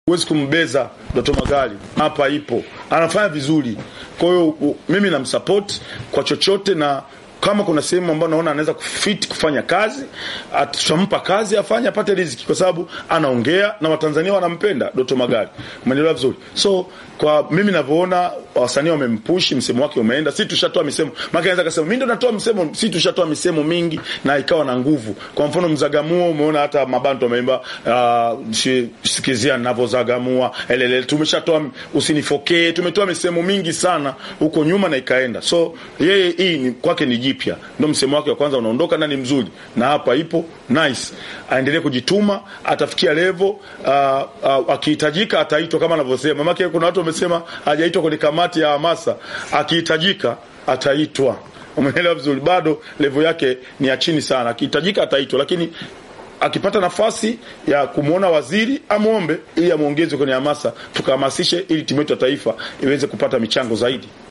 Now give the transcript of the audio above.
huwezi kumbeza Doto Magari, hapa ipo, anafanya vizuri. Kwa hiyo mimi namsupport kwa chochote na kama kuna sehemu ambayo naona anaweza kufit kufanya kazi, tutampa kazi afanye, apate riziki, kwa sababu anaongea na Watanzania wanampenda Doto Magari. Umeelewa vizuri? So kwa mimi ninavyoona, wasanii wamempushi, msemo wake umeenda. Si tushatoa misemo, maana anaweza kusema mimi ndo natoa msemo. Si tushatoa misemo mingi na ikawa na nguvu. Kwa mfano Mzagamuo, umeona hata mabantu wameimba uh, sikizia ninavyozagamua elele. Tumeshatoa usinifokee, tumetoa misemo mingi sana huko nyuma na ikaenda. So yeye hii ni kwake ni jipya, ndio msemo wake wa kwanza unaondoka na ni mzuri, na hapa ipo nice. Aendelee kujituma, atafikia level uh, uh, akihitajika ataitwa kama anavyosema. Maana kuna watu wamesema hajaitwa kwenye kamati ya hamasa, akihitajika ataitwa. Umeelewa vizuri? Bado level yake ni ya chini sana, akihitajika ataitwa, lakini akipata nafasi ya kumwona waziri amwombe ili amwongeze kwenye hamasa, tukahamasishe ili timu yetu ya taifa iweze kupata michango zaidi.